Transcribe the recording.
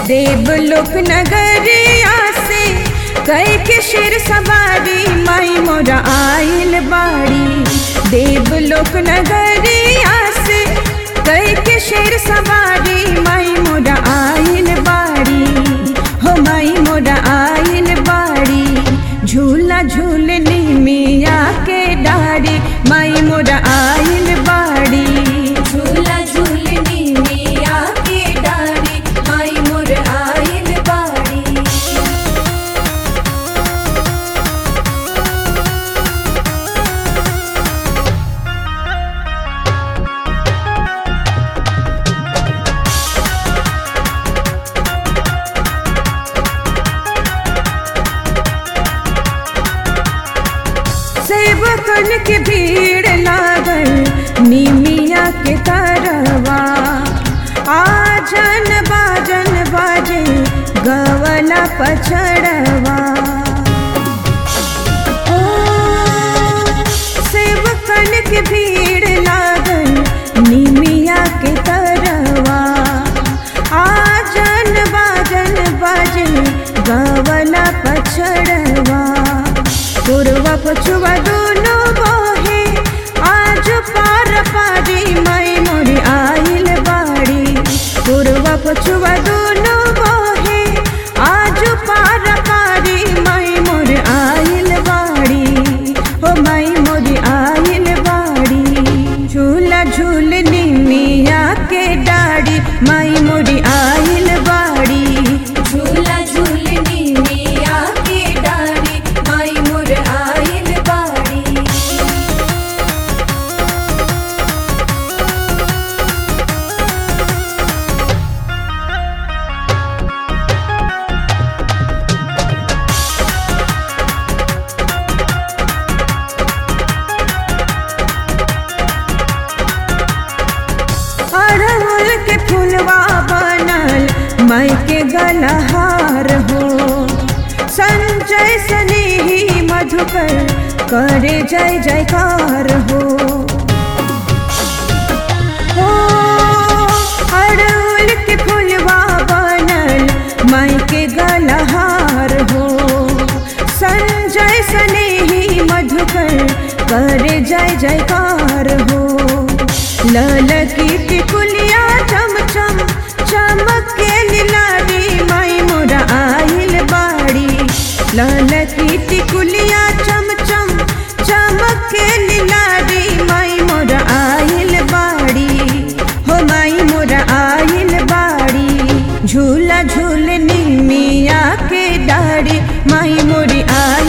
देवलोक नगरिया से कई के शेर सवारी माई मोरा आइल बाड़ी देवलोक नगरिया से कई के शेर सवारी माई मोरा आइल बाड़ी हो माई मोरा आइल बाड़ी झूला झूलनी मिया के डारी माई मोरा आइल बाड़ी झूला झूलनी मिया के डारी माई मोर आइल बाड़ी सेवकन के भीड़ लागल निमिया के तरवा आजन बाजन बाजे गवला पछड़वा ओ, सेवकन के भीड़ लागल निमिया के तरवा आजन बाजन बाजे गवला पछड़वा पूर्वा पछुआ दोनों बहे आज पार पारी माई मोरी आइल बाड़ी पूर्वा पछुआ दोनों बहे आज पार पारी माई मोर आइल बाड़ी हो माई मोरी आइल बाड़ी झूला झूलनी मिया के डाड़ी माई मोरी आइल बाड़ी झूला झूलनी मिया के डाड़ी माई मोर आइल बाड़ी अड़हुल के फुलवा बनल माई के गलहार हो संजय सनेही मधुकर करे जय जयकार हो हो, अड़हुल के फुलवा बनल माई के गलहार हो संजय सनेही मधुकर करे जय जयकार हो लाल की टिकुलिया चम चम चमक के लिलारी माई मोरा आइल बाड़ी लाल की टिकुलिया चम चम चमक के लिलारी माई मोरा आइल बाड़ी हो माई मोरा आइल बाड़ी झूला झूलनी मिया के डाड़ी माई मोरी आइल